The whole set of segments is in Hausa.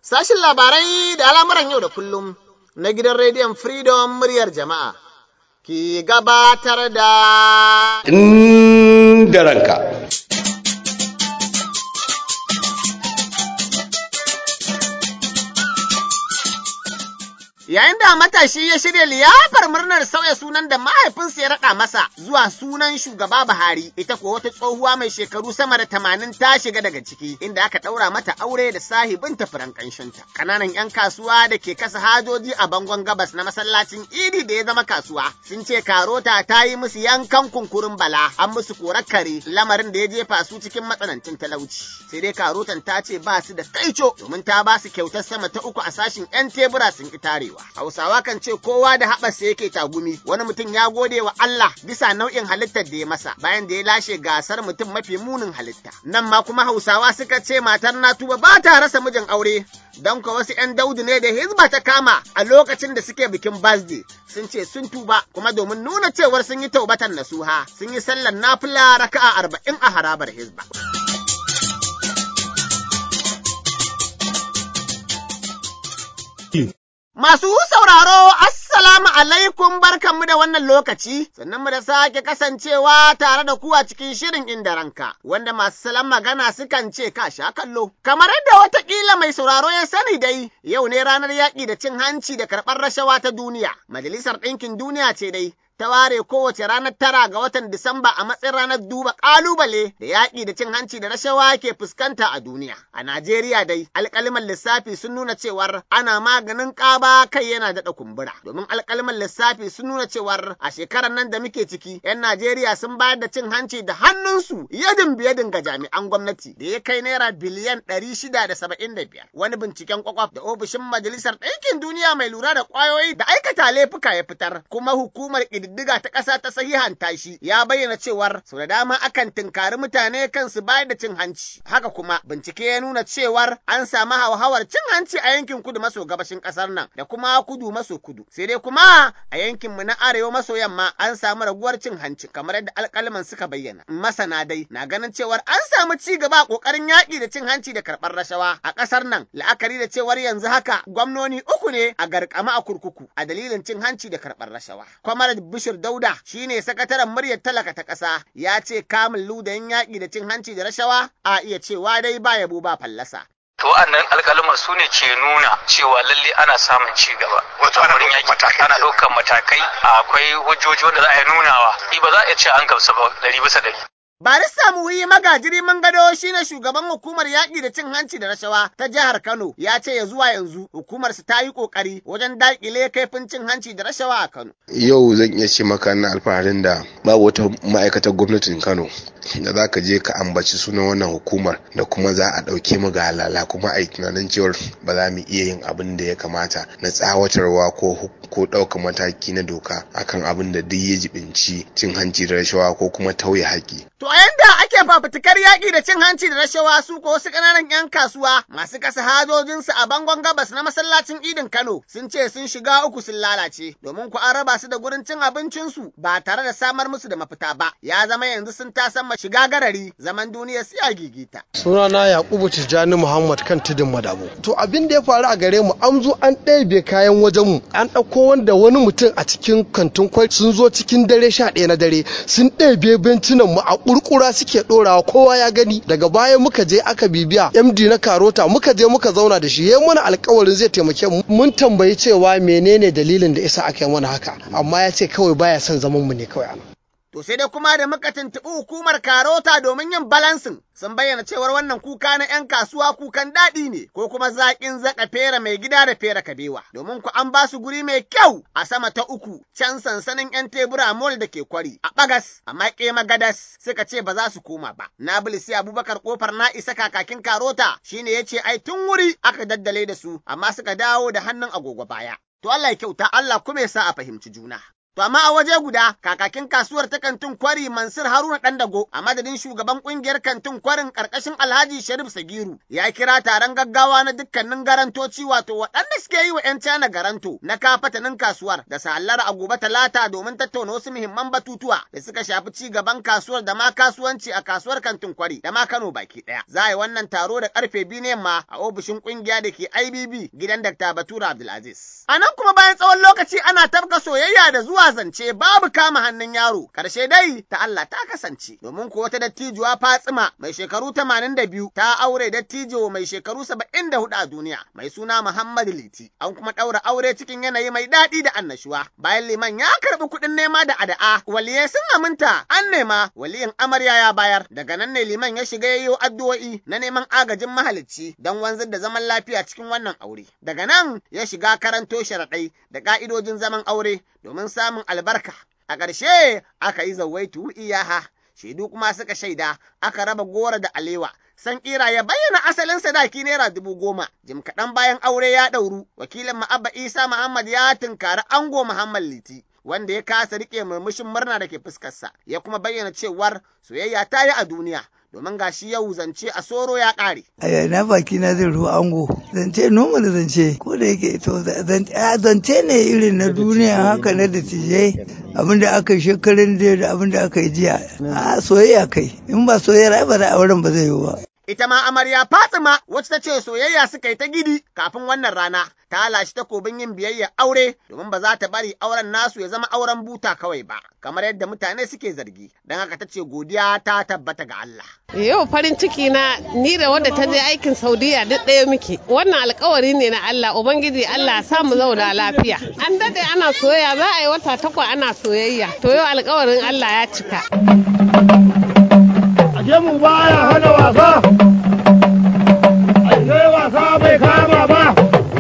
Sashin labarai da al'amuran yau da kullum na gidan rediyon Freedom muryar jama'a ki gabatar da inda ranka. Yayin da matashi ya shirya liyafar murnar sauya sunan da mahaifinsa ya raɗa masa zuwa sunan shugaba Buhari, ita kuwa wata tsohuwa mai shekaru sama da tamanin ta shiga daga ciki, inda aka ɗaura mata aure da sahibin tafiran ƙanshinta. Ƙananan 'yan kasuwa da ke kasa hajoji a bangon gabas na masallacin Idi da ya zama kasuwa, sun ce Karota ta yi musu yankan kunkurin bala, an musu korar kare, lamarin da ya jefa su cikin matsanancin talauci. Sai dai Karotan ta ce ba su da kaico domin ta ba su kyautar sama ta uku a sashin 'yan tebura sun ƙi tarewa. Hausawa kan ce kowa da haɓarsa yake tagumi, wani mutum ya gode wa Allah bisa nau'in halittar da ya masa bayan da ya lashe gasar mutum mafi munin halitta. Nan ma kuma Hausawa suka ce matar Natuba ba ta rasa mijin aure, don ka wasu ‘yan daudu ne da hizba ta kama a lokacin da suke bikin birthday sun ce sun tuba kuma domin nuna cewar sun yi taubatan nasuha sun yi sallar nafila raka'a arba'in a harabar hizba. Masu sauraro, Assalamu alaikum barkanmu da wannan lokaci, sannan mu da sake kasancewa tare da ku a cikin shirin inda ranka, wanda masu salon magana sukan ce ka sha kallo. Kamar yadda watakila mai sauraro ya sani dai, yau ne ranar yaƙi da cin hanci da karɓar rashawa ta duniya. Majalisar Ɗinkin Duniya ce dai, ta ware kowace ranar tara ga watan Disamba a matsayin ranar duba ƙalubale da yaƙi da cin hanci da rashawa ke fuskanta a duniya. A Najeriya dai, alƙaliman lissafi sun nuna cewar ana maganin ƙaba kai yana daɗa kumbura. Domin alƙaliman lissafi sun nuna cewar a shekarar nan da muke ciki, 'yan Najeriya sun bayar da cin hanci da hannunsu yadin biyadin ga jami'an gwamnati da ya kai naira biliyan ɗari shida da saba'in da biyar. Wani binciken kwakwaf da ofishin Majalisar Ɗinkin Duniya mai lura da ƙwayoyi da aikata laifuka ya fitar, kuma hukumar ƙididdiga ta ƙasa ta sahihanta shi ya bayyana cewar sau da dama akan tinkari mutane kansu bayar da cin hanci. Haka kuma bincike ya nuna cewar an samu hauhawar cin hanci a yankin kudu maso gabashin ƙasar nan da kuma kudu maso kudu. Sai dai kuma a yankin mu na arewa maso yamma an samu raguwar cin hanci kamar yadda alƙalman suka bayyana. Masana dai na ganin cewar an samu ci gaba a ƙoƙarin yaƙi da cin hanci da karɓar rashawa a ƙasar nan la'akari da cewar yanzu haka gwamnoni uku ne a garkama a kurkuku a dalilin cin hanci da karɓar rashawa. Kwamar Bishir Dauda shine sakataren muryar talaka ta ƙasa ya ce kamun ludayin yaƙi da cin hanci da rashawa a iya cewa dai ba yabo ba fallasa. To wa'annan alƙaluma su ne ke nuna cewa lalle ana samun ci gaba. Wato ana wurin ɗaukar yaƙi matakai ana kenan. ɗaukar matakai akwai hujjoji wanda za a yi nunawa. Ni ba za a iya ce an gamsu ba ɗari bisa ɗari. Barista Muhi Magajiri Mangado shine shugaban hukumar yaƙi da cin hanci da rashawa ta jihar Kano ya ce ya zuwa yanzu hukumar su ta yi ƙoƙari wajen daƙile kaifin cin hanci da rashawa a Kano. Yau zan iya ce maka na alfaharin da babu wata ma'aikatar gwamnatin Kano da za ka je ka ambaci sunan wannan hukumar da kuma za a ɗauke mu ga halala kuma a yi tunanin cewar ba za mu iya yin abin da ya kamata na tsawatarwa ko hu- ko ɗaukar mataki na doka akan abin da duk ya jibinci cin hanci da rashawa ko kuma tauye haƙƙi. To a yanda ake fafutukar yaƙi da cin hanci da rashawa su ko wasu ƙananan 'yan kasuwa masu kasa hajojinsu a bangon gabas na masallacin idin Kano sun ce sun shiga uku sun lalace domin ku an raba su da gurin cin abincinsu ba tare da samar musu da mafita ba ya zama yanzu sun tasan shiga garari zaman duniya su ya gigita. sunana yakubu tijjani muhammad kan tudun madabo to abin da ya faru a gare mu an zo an ɗebe kayan wajen mu an ɗauko wanda wani mutum a cikin kantin kwai sun zo cikin dare sha ɗaya na dare sun ɗebe bencinan mu a ƙurƙura suke ɗorawa kowa ya gani daga baya muka je aka bibiya md na karota muka je muka zauna da shi ya mana alkawarin zai taimake mu mun tambayi cewa menene dalilin da isa aka yi mana haka amma ya ce kawai baya son zaman mu ne kawai ana To sai dai kuma da muka tuntuɓi hukumar Karota domin yin balansin sun bayyana cewar wannan kuka na 'yan kasuwa kukan daɗi ne ko kuma zaƙin zaƙa fera mai gida da fera kabewa domin ku an ba su guri mai kyau a sama ta uku can sansanin 'yan tebura mall da ke kwari a ɓagas a maƙe magadas suka ce ba za su koma ba. Na bilisi Abubakar kofar na isa kakakin Karota shine ya ce ai tun wuri aka daddale da su amma suka dawo da hannun agogo baya. To Allah ya kyauta Allah kuma ya sa a fahimci juna. To amma a waje guda kakakin kasuwar ta kantin kwari Mansur Haruna Dandago a madadin shugaban kungiyar kantin kwarin karkashin Alhaji Sharif Sagiru ya kira taron gaggawa na dukkanin garantoci wato waɗanda suke yi wa 'yan Cana garanto na kafatanin kasuwar da sallar a gobe talata domin tattauna wasu muhimman batutuwa da suka shafi ci gaban kasuwar da ma kasuwanci a kasuwar kantin kwari da ma Kano baki ɗaya. Za a yi wannan taro da karfe biyu ne ma a ofishin kungiya da ke IBB gidan Dr. Batura Abdulaziz. A nan kuma bayan tsawon lokaci ana tabka soyayya da zuwa zance babu kama hannun yaro. Karshe dai ta Allah ta kasance domin ko wata dattijuwa Fatsima mai shekaru tamanin da biyu ta aure dattijo mai shekaru saba'in da hudu a duniya mai suna Muhammad Liti. An kuma ɗaura aure cikin yanayi mai daɗi da annashuwa. Bayan liman ya karɓi kuɗin nema da ada'a waliyai sun aminta an nema waliyin amarya ya bayar. Daga nan ne liman ya shiga yayyo addu'o'i na neman agajin mahalicci don wanzar da zaman lafiya cikin wannan aure. Daga nan ya shiga karanto sharaɗai da ƙa'idojin zaman aure domin samun albarka. A ƙarshe aka yi zawaitu iyaha, shaidu kuma suka shaida aka raba gora da alewa. San ƙira ya bayyana asalin sadaki naira dubu goma, jim kaɗan bayan aure ya ɗauru, wakilin Ma'abba Isa Muhammad ya tunkari ango Muhammad Liti. Wanda ya kasa riƙe murmushin murna da ke fuskarsa, ya kuma bayyana cewar soyayya ta yi a duniya, domin gashi yau zance a soro ya ƙare. A na baki na zai ruwa ango zance normal zance ko da yake to zance ne irin na duniya haka na da tijai abinda aka yi shekarun da abinda aka yi jiya a soyayya kai in ba soyayya ba da auren ba zai yi ba. Ita ma amarya Fatima wacce ta ce soyayya suka yi ta gidi kafin wannan rana ta lashe takobin yin biyayya aure domin ba za ta bari auren nasu ya zama auren buta kawai ba kamar yadda mutane suke zargi don haka ta ce godiya ta tabbata ga Allah. Yau farin ciki na ni da wadda ta je aikin Saudiya duk ɗaya muke wannan alkawari ne na Allah Ubangiji Allah sa mu zauna lafiya. An dade ana soyayya za a yi wata takwa ana soyayya to yau alkawarin Allah ya cika. Aje mu baya hana wasa, aje wasa bai kama ba.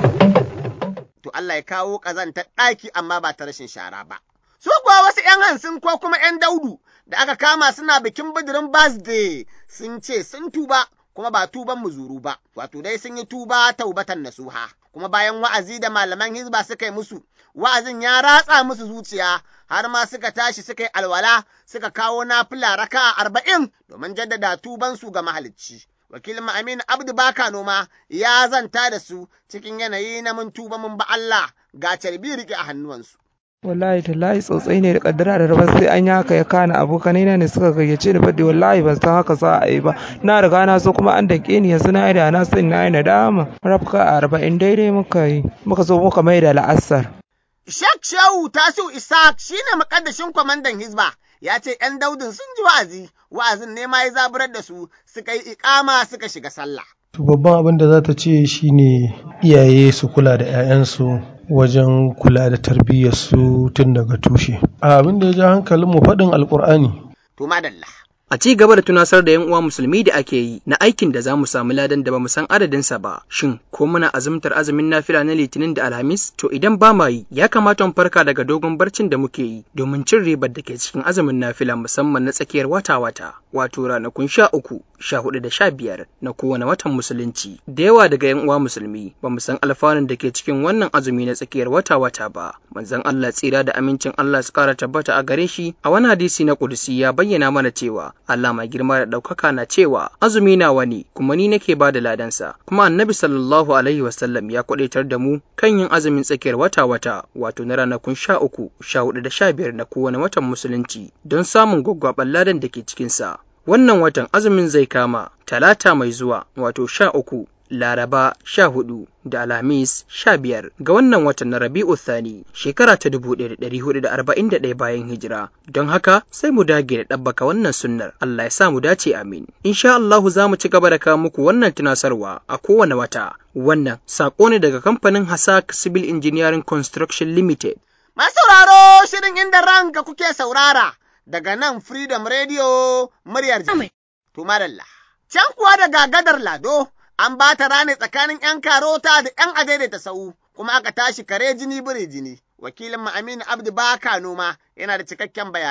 To Allah ya kawo ƙazantar ɗaki amma ba ta rashin shara ba. Su kuwa wasu ‘yan hansin ko kuma ‘yan daudu da aka kama suna bikin bidirin birthday sun ce sun tuba kuma ba tuban muzuru ba, wato dai sun yi tuba taubatan nasuha. Kuma bayan wa'azi da malaman hizba suka yi musu, wa'azin ya ratsa musu zuciya har ma suka tashi suka yi alwala suka kawo nafila raka arba'in domin jaddada tubansu ga mahalicci. Wakilin Aminu Abdu Baka Noma ya zanta da su cikin yanayi na mun tuba mun ba Allah ga carbi rike a hannuwansu. wallahi tallahi tsotsai ne da kaddara da rabar sai an yi haka ya kana abokanai na ne suka gayyace ni bade wallahi ban san haka za a yi ba na riga na so kuma an dake ni yanzu na yi da na san na yi nadama rafka arba'in daidai muka yi muka zo muka mai da la'asar Shek Shehu Tasiu Isaac shine makaddashin kwamandan Hizba ya ce ‘yan daudin sun ji wa'azi, wa'azin ne ma ya zaburar da su suka yi ikama suka shiga sallah. To babban abin da za ta ce shine iyaye su kula da 'ya'yansu wajen kula da tarbiyyarsu tun daga tushe. Abin da ya ja hankalin mu faɗin alƙur'ani. To madalla. A ci gaba da tunasar da 'yan uwa musulmi da ake yi na aikin da za mu samu ladan da ba mu san adadinsa ba, shin ko muna azumtar azumin nafila na litinin da alhamis? To idan ba ma yi, ya kamata mu farka daga dogon barcin da muke yi domin cin ribar da ke cikin azumin nafila musamman na tsakiyar wata-wata, wato ranakun sha uku, sha hudu da sha biyar na kowane watan musulunci. Da yawa daga 'yan uwa musulmi ba mu san alfanun da ke cikin wannan azumi na tsakiyar wata-wata ba. Manzon Allah tsira da amincin Allah su kara tabbata a gare shi a wani hadisi na kudusi ya bayyana mana cewa Allah mai girma da ɗaukaka na cewa azumi na wani kuma ni nake ba da ladansa kuma annabi sallallahu alaihi wasallam ya kwadaitar da mu kan yin azumin tsakiyar wata wata wato na ranakun sha uku sha hudu da sha biyar na kowane watan musulunci don samun gwaggwaɓar ladan da ke cikinsa wannan watan azumin zai kama talata mai zuwa wato sha uku Laraba sha hudu da Alhamis sha biyar ga wannan watan na Rabi'u Thani shekara ta dubu ɗaya da ɗari hudu da arba'in da ɗaya bayan hijira. Don haka sai mu dage da ɗabbaka wannan sunnar Allah ya sa mu dace amin. Insha Allahu za mu ci gaba da kawo muku wannan tunasarwa a kowane wata. Wannan saƙo ne daga kamfanin Hasak Civil Engineering Construction Limited. Masauraro shirin inda ranka kuke saurara daga nan Freedom Radio muryar jami'a. To madalla. Can kuwa daga gadar Lado an ba ta rane tsakanin ‘yan karota da ‘yan adaidaita sau, kuma aka tashi kare jini biri jini. Wakilin mu Aminu Abdu Baka noma yana da cikakken bayani.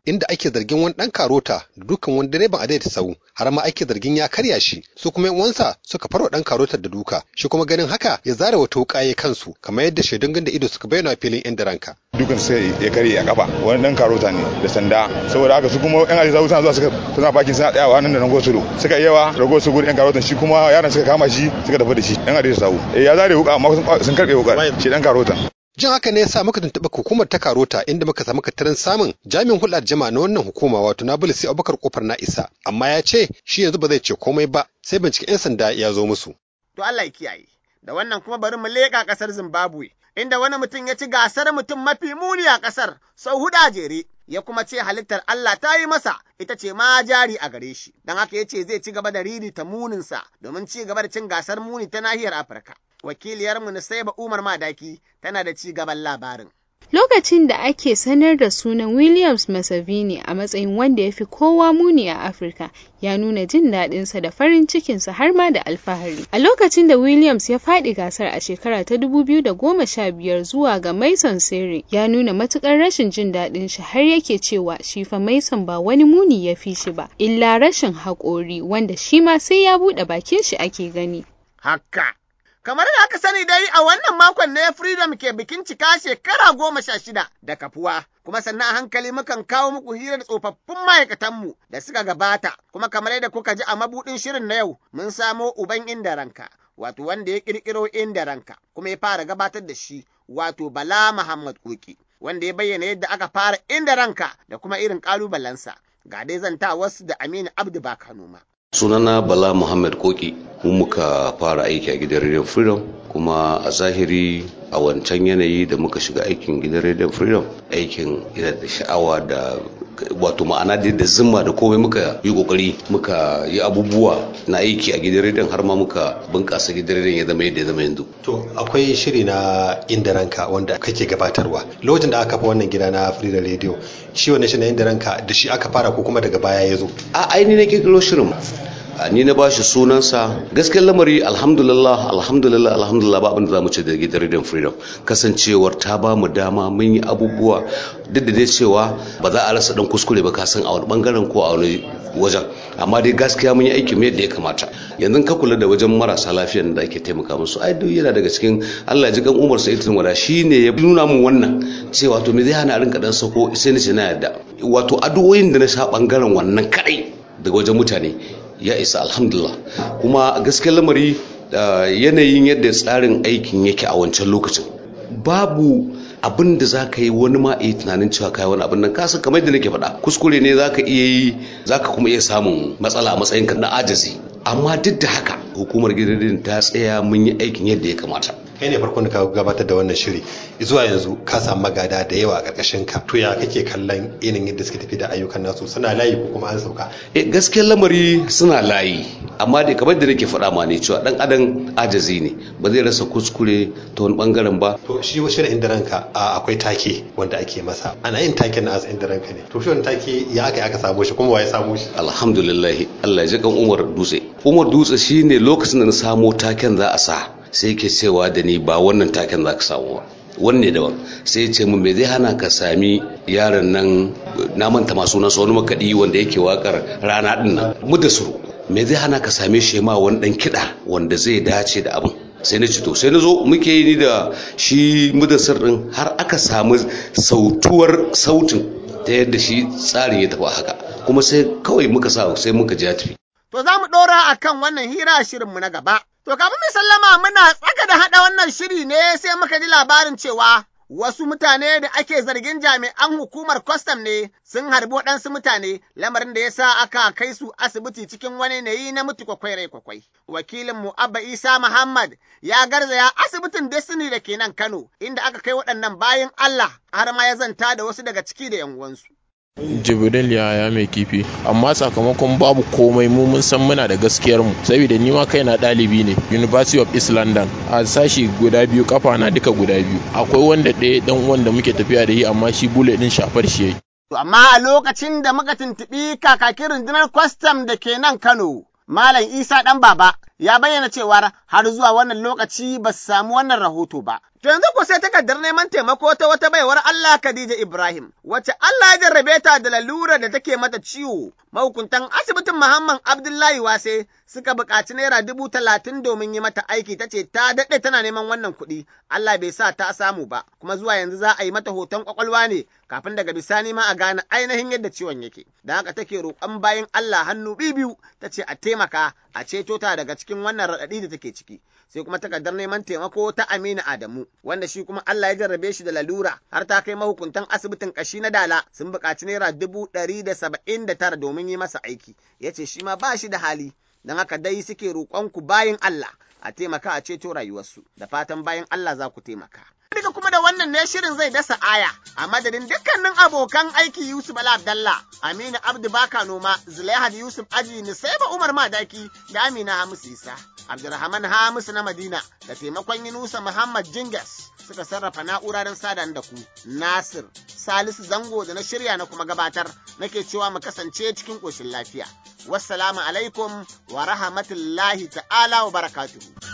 inda ake zargin wani ɗan karota da dukan wani direban a daidaita sau har ma ake zargin ya karya shi su kuma uwansa suka farwa ɗan karotar da duka shi kuma ganin haka ya zara wata wuƙa kansu kamar yadda shaidun ganda ido suka bayyana a filin inda ranka. dukan sai ya karye a kafa wani ɗan karota ne da sanda saboda haka su kuma yan ajiza suna zuwa suka suna bakin suna tsayawa nan da nan gosulo suka yawa rago su gurin yan karotan shi kuma yaran suka kama shi suka tafi da shi yan ajiza sau ya zare wuƙa amma sun karɓe wuƙar shi ɗan karotan. Jin haka ne ya sa muka tuntuɓa hukumar ta Karota inda muka samu katarin samun jami'in hulɗar jama'a na wannan hukuma wato Nabil sai Abubakar kofar na isa amma ya ce shi yanzu ba zai ce komai ba sai binciken 'yan sanda ya zo musu. To Allah ya kiyaye. Da wannan kuma bari mu leƙa ƙasar Zimbabwe inda wani mutum ya ci gasar mutum mafi muni a ƙasar sau huɗu a jere. Ya kuma ce halittar Allah ta yi masa ita ce ma jari a gare shi, don haka ya ce zai ci gaba da riri ta muninsa domin ci gaba da cin gasar muni ta nahiyar Afirka. wakiliyarmu Nusaiba Umar Madaki tana da ci gaban labarin. Lokacin da ake sanar da sunan Williams Masavini a matsayin wanda ya fi kowa muni a Afirka, ya nuna jin daɗinsa da farin cikinsa har ma da alfahari. A lokacin da Williams ya faɗi gasar a shekara ta 2015 zuwa ga Mason Sere, ya nuna matuƙar rashin jin daɗin shi har yake cewa shi fa Mason ba wani muni ya fi shi ba, illa rashin haƙori wanda shi ma sai ya buɗe bakin shi ake gani. Haka. Kamar da aka sani dai a wannan makon ne Freedom ke bikin cika shekara goma sha shida da kafuwa, kuma sannan a hankali mukan kawo muku hirar tsofaffin ma'aikatanmu da suka gabata, kuma kamar yadda kuka ji a mabuɗin shirin na yau mun samo uban inda ranka, wato wanda ya ƙirƙiro inda ranka, kuma ya fara gabatar da shi, wato Bala Muhammad Koki, wanda ya bayyana yadda aka fara inda ranka da kuma irin ƙalubalensa. Ga dai zanta wasu da Aminu Abdu Bakanoma. sunana bala muhammad koki mu muka fara aiki a gidan radio freedom kuma a zahiri a wancan yanayi da muka shiga aikin gidan radio freedom aikin yana da sha'awa da wato ma'ana da da zimma da komai muka yi kokari muka yi abubuwa na aiki a gidan rediyon har ma muka bunkasa gidan rediyon ya zama yadda ya zama yanzu to akwai shiri na inda ranka wanda kake gabatarwa lokacin da aka kafa wannan gida na freedom radio shi wannan shi na inda ranka da shi aka fara ko kuma daga baya ya zo a aini na kirkiro shirin ni na bashi sunansa gaskiyar lamari alhamdulillah alhamdulillah alhamdulillah ba abin da zamu ce da gidan rediyon freedom kasancewar ta ba mu dama mun yi abubuwa duk da dai cewa ba za a rasa dan kuskure ba ka san a wani bangaren ko a wani wajen amma dai gaskiya mun yi aiki mai yadda ya kamata yanzu ka kula da wajen marasa lafiyan da ake taimaka musu ai duk yana daga cikin Allah ji kan Umar Sa'id Wada shine ya nuna mun wannan cewa to me zai hana rinka dan sako sai ni ce na yadda wato addu'o'in da na sha bangaren wannan kadai daga wajen mutane ya isa alhamdulillah kuma gaskiyar lamari yanayin yadda tsarin aikin yake a wancan lokacin babu abin da za ka yi wani ma iya tunanin cewa kai wani abin nan kasan kamar da nake faɗa kuskure ne za ka iya yi za ka kuma iya samun matsala a matsayinka na ajazi amma duk da haka hukumar gidan ta tsaya mun yi aikin yadda ya kamata kai ne farkon da ka gabatar da wannan shiri zuwa yanzu ka samu magada da yawa a ƙarƙashin ka to ya kake kallon irin yadda suke tafi da ayyukan nasu suna layi ko kuma an sauka eh gaskiyar lamari suna layi amma dai kamar da nake faɗa ma ne cewa dan adam ajazi ne ba zai rasa kuskure ta wani bangaren ba to shi wa shirin inda ranka akwai take wanda ake masa ana yin taken na asa inda ranka ne to shi wani take ya aka aka samu shi kuma wa ya samu shi alhamdulillah Allah ya ji kan Umar Dutse Umar Dutse shine lokacin da na samo taken za a sa sai ke cewa da ni ba wannan taken za ka samu ba wanne daban sai ya ce mun me zai hana ka sami yaron nan na manta masu nasa wani makaɗi wanda yake wakar rana din nan mu da suru me zai hana ka same shi ma wani dan kiɗa wanda zai dace da abin sai na ci to sai na zo muke yi ni da shi mudassir din har aka samu sautuwar sautin ta yadda shi tsarin ya tafi haka kuma sai kawai muka sa sai muka ji tafi to za mu ɗora akan wannan hira shirinmu na gaba To kafin mu sallama muna tsaka da haɗa wannan shiri ne sai muka ji labarin cewa wasu mutane da ake zargin jami'an hukumar kwastam ne sun harbi waɗansu mutane lamarin da ya sa aka kai su asibiti cikin wani yanayi na mutu kwakwai rai kwakwai. Wakilin mu Abba Isa Muhammad ya garzaya asibitin Destiny da ke nan Kano inda aka kai waɗannan bayan Allah har ma ya zanta da wasu daga ciki da 'yan uwansu. jibril yaya mai kifi amma sakamakon babu komai mu mun san muna da gaskiyar mu saboda ni ma kaina ɗalibi ne university of east london a sashi guda biyu kafa na duka guda biyu akwai wanda ɗaya dan uwan da muke tafiya da shi amma shi bule din shafar shi yayi To amma a lokacin da muka tuntuɓi kakakin rundunar kwastam da ke nan Kano, Malam Isa ɗan baba ya bayyana cewar har zuwa wannan lokaci ba su samu wannan rahoto ba. To yanzu ko sai takardar neman taimako ta wata baiwar Allah Khadija Ibrahim, wacce Allah ya jarrabe ta da lalura da take mata ciwo. Mahukuntan asibitin Muhammad Abdullahi Wase suka buƙaci naira dubu talatin domin yi mata aiki ta ce ta daɗe tana neman wannan kuɗi, Allah bai sa ta samu ba, kuma zuwa yanzu za a yi mata hoton ƙwaƙwalwa ne kafin daga bisani ma a gane ainihin yadda ciwon yake. Da haka take roƙon bayan Allah hannu biyu ta ce a taimaka a ceto ta daga cikin wannan raɗaɗi da take ciki. Sai kuma takardar neman taimako ta Aminu Adamu, wanda shi kuma Allah ya jarrabe shi da lalura har ta kai mahukuntan asibitin ƙashi na Dala sun buƙaci naira dubu ɗari da saba'in da tara domin yi masa aiki. Ya ce shi ma ba shi da hali. don haka dai suke roƙonku bayin Allah a taimaka a ceto rayuwarsu da fatan bayan Allah za ku taimaka. Duka kuma da wannan ne shirin zai dasa aya a madadin dukkanin abokan aiki Yusuf Bala Abdalla, Aminu Abdu Baka Noma, Zulaihad Yusuf Aji, Nisaiba Umar Madaki da Amina Hamisu Isa, Abdulrahman Hamisu na Madina da taimakon Yunusa Muhammad Jingas suka sarrafa na'ura don sadan da ku. Nasir Salisu Zango da na shirya na kuma gabatar nake cewa mu kasance cikin ƙoshin lafiya. wassalamu alaikum wa rahmatullahi ta'ala wa barakatuhu.